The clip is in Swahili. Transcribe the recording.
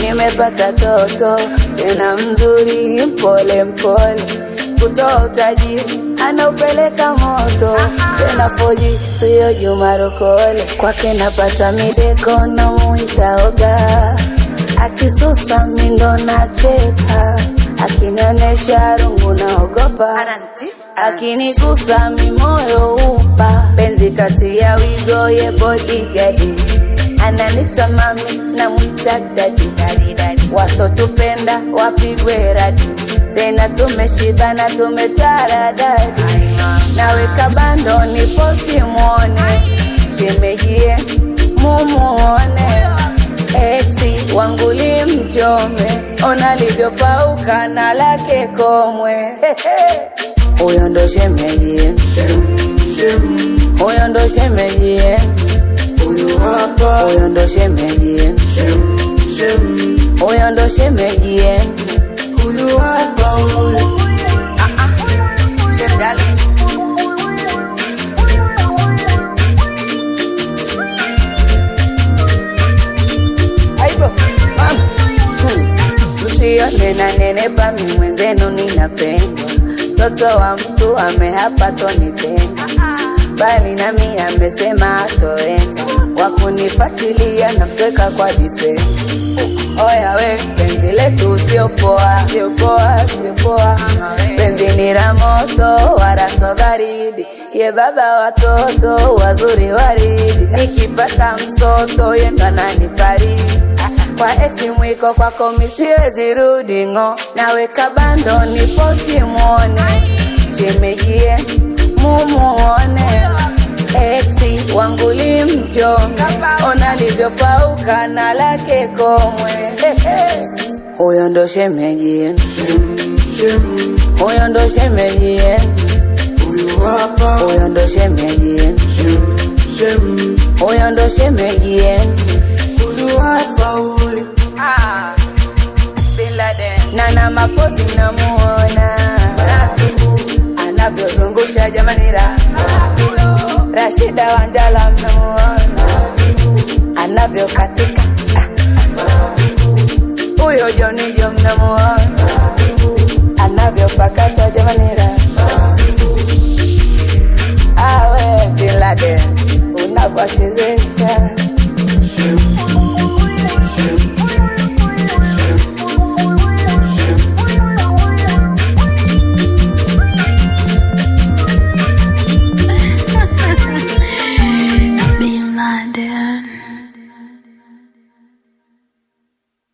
nimepata toto tena mzuri, mpole mpole, kutoa utajiri anaupeleka moto tena foji, siyo Juma Rokole, kwake napata mideko na muita oga, akisusa mindo nacheka, akinionyesha rungu naogopa, akinigusa mimoyo upa, penzi kati ya wigo ye bodigadi ananita mami na mwita dadi wasotupenda wapigwe radi tena tumeshibana tumetaradadi naweka bando ni posti mwone shemejie mumuone eksi wanguli mchome ona livyopauka na lake komwe huyo ndo shemejie huyo ndo shemejie huyo ndo shemejie huyo ndo shemejie huyu hapa huyu Shemdali. Aibo, mama. Hmm. Usione na nene pami mwenzenu ninapendwa, mtoto wa mtu amehapa tonitenda, bali nami amesema atoenda, wakunifatilia na mtweka kwa vitendo. Oya we, penzi letu sio poa, sio poa, sio poa. Penzi ni la moto, wala sio baridi. Ye baba watoto wazuri waridi, nikipata msoto yendo ananifariji. Kwa ex mwiko kwako mi siwezi rudi ng'o, naweka bando ni posti muone, shemejie mumuone Exi wangu limchome, ona livyopauka na lake komwe. Huyo ndo shemeji, huyo ndo shemeji, huyo ndo shemeji, huyo ndo shemeji. Ah, Bin Laden. Nana mapozi mnamuona anavyozungusha jamani ra Rashida Wanjala mnamuona anavyokatika Ah, ah. huyo Jonijo mnamuona anavyopakata jamani ra awe Bin Laden unavyochezesha